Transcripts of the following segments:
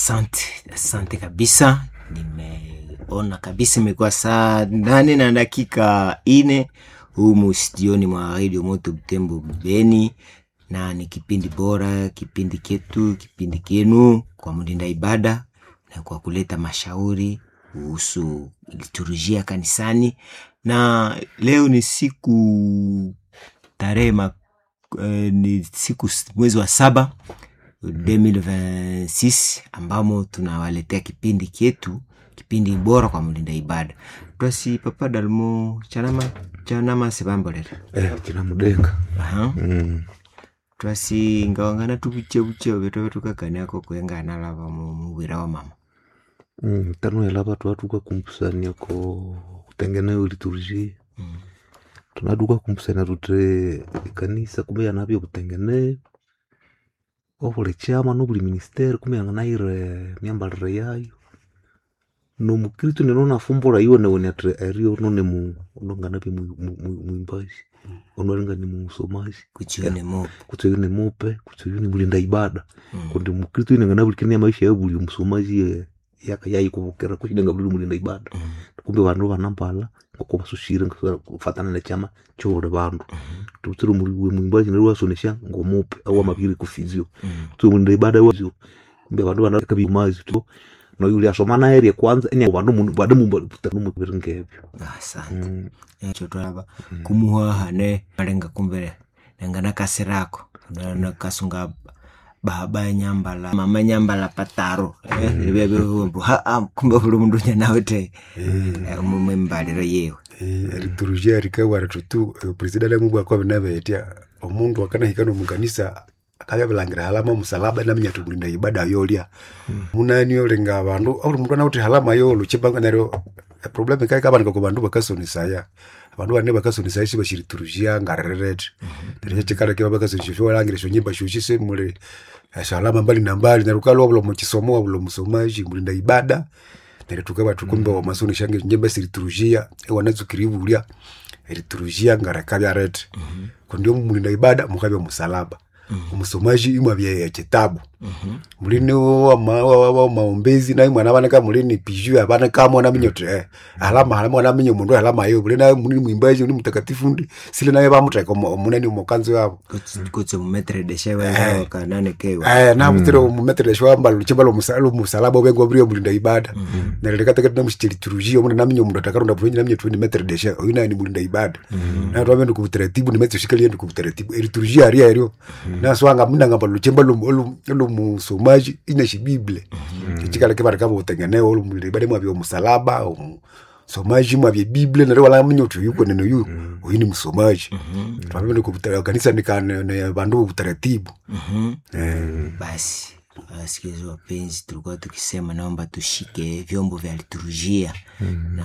Asante, asante kabisa. Nimeona kabisa imekuwa saa nane na dakika ine humu studioni mwa Radio Moto Butembo Beni, na ni kipindi bora, kipindi ketu, kipindi kenu kwa mlinda ibada na kwa kuleta mashauri kuhusu liturujia kanisani, na leo ni siku tarehe ma- eh, ni siku s- mwezi wa saba 2026 ambamo tunawaletea kipindi kyetu kipindi bora kwa mlinda ibada twasi papa dalmo chanama chanama sebambolera Eh, kina mudenga aha mm. twasi ngawangana tubuchebuche betove tukakaniako kwengana lava mu mubwira wa mama mm. tano ela vatu vatuka kumpusania ko kutengeneyo liturujia mm. tunaduka kumpusania tute ikanisa kumbe yanavyo kutengeneyo ovule chama nobuli ministeri kumbe yanganaire myambalire yayo nomukristu neno nafumbula iwe neweni ati erio none mu ononganavye mwimbaji onoalinga ni musomaji kuchione mopo kutseyo ni mupe kutseyo ni mulinda ibada mm. kundi mukristu inengana bulikenia maisha ya buli musomaji eh, yaka yaikuvukira kuchidenga buli mulinda ibada mm. kumbe vandu vanambala ngoko vasushire kufatana nechama chovuli vandu tutsiri mwimbaji neri wasonesha ngomupe au amaviri kufizio mm. tso mulinda ibada wazio kumbe vandu vanakabimazi tu noyuli asoma naerie kwanza enya vandu mundu vade mumuviri ngevyo asante Mm, echo twalava kumuhaha ne malenga kumbe nengana kasirako nakasunga baba nyambala mama nyambala pataro vyvyovumbu kumbe vuli mundu nyanawete mumwembaliro yewe liturujia rikawara tutu presidenti amubwa kwa binavetya omundu akanahikana omukanisa akavyavilangira halama musalaba naminya tumulinda ibada yolya munani olinga abandu uli mundu anawuthi halama yolo chibanga neryo eproblemu ikaikabanika ku bandu bakasonisaya abandu bane bakasonisaya sibashiriturujia ngarirete neryo chikala kiba bakasonisya showalangira shonyimba shoshi semuli eshalama mbali na mbali neryo ukalwa bulo mukisomo wabulo musomaji mulinda ibada neryo tukaba tukumbe wamasonisya nyimba siriturujia ewanazukiri bulya eriturujia ngarekabya kundi omulinda ibada mukabya musalaba omusomaji imwabya ekitabu mulini wama- wa- wa- maombezi naye mwana abaneka mulini piju abanekamo naminya oti eh, alama alama wanaminya omundu alama yo buli naye munini mwimbaji ni mutakatifu ndi sile naye bamuteka omu- omunene omukanzo yabo kutse mumetredesha wengawakanane kewa Eh, nabutire omumethodesha wamba luchimba lumusalaba obengwa buri omulinda ibada nerelekatekati namushitiliturujia omuna naminya omundu atakaronda bulungi naminya tuwe ni methodesha oyu naye ni mulinda ibada naye twambe ndi kubutaratibu nimetsoshikalie ndi kubutaratibu eriturujia aria eryo naswanga munangamba luchimba lumusomaji inashibibile echikala kibari kaba utengeneo olumulinda ibada mwabya omusalaba omusomaji mwabya biblia neryo walaminya uti uyu kwenene uyu uyu ni musomaji twambe ndi kubutara kanisa nikane bandu bubutaratibu Mhm. Eh. basi wasikilizaji wapenzi tulikuwa tukisema naomba tushike vyombo vya liturujia na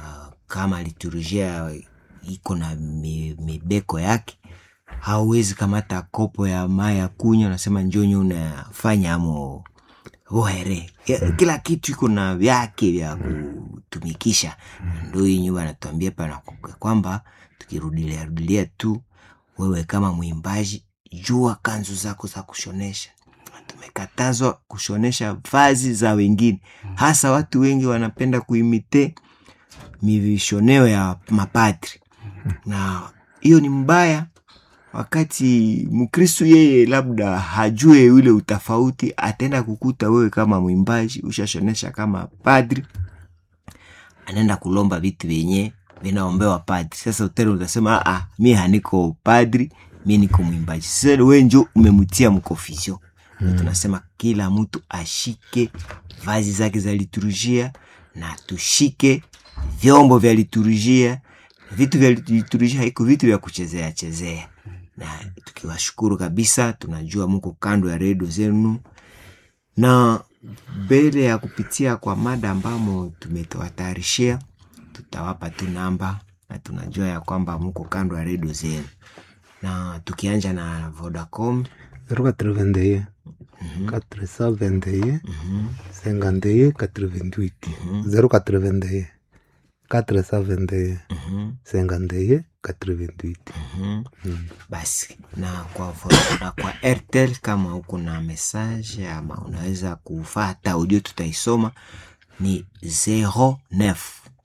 kama liturujia iko na mi- mibeko yake hauwezi kamata kopo ya mai ya kunywa nasema njonyo unafanya amo ohere Ya- kila kitu iko na vyake vya kutumikisha ndo hii nyumba anatuambia pana kwamba tukirudilia rudilia tu wewe kama mwimbaji jua kanzu zako za kushonesha tumekatazwa kushonesha vazi za wengine hasa watu wengi wanapenda kuimite mivishoneo ya mapadri na hiyo ni mbaya wakati mkristu yeye labda hajue ule utafauti ataenda kukuta wewe kama mwimbaji ushashonesha kama padri anaenda kulomba vitu vyenye vinaombewa padri sasa utele utasema ah, mi haniko padri mi niko mwimbaji sasa we njo umemtia mkofisio mm. tunasema kila mtu ashike vazi zake za liturujia na tushike vyombo vya liturujia vitu vya liturujia haiko vitu vya kuchezea chezea na tukiwashukuru kabisa tunajua muko kando ya redio zenu na mbele ya kupitia kwa mada ambamo tumetawatayarishia tutawapa tu namba na tunajua ya kwamba muko kando ya redio zenu na tukianja na vodacom 081 421 51 88 081 421 Mhm, 51 88 mhm. Mm. basi na kwa, vo- na kwa airtel kama uko na message ama unaweza kufata audio tutaisoma ni 09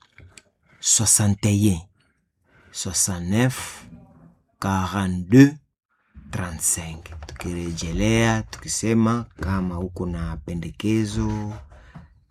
61 69 42 35 tukirejelea tukisema kama uko na pendekezo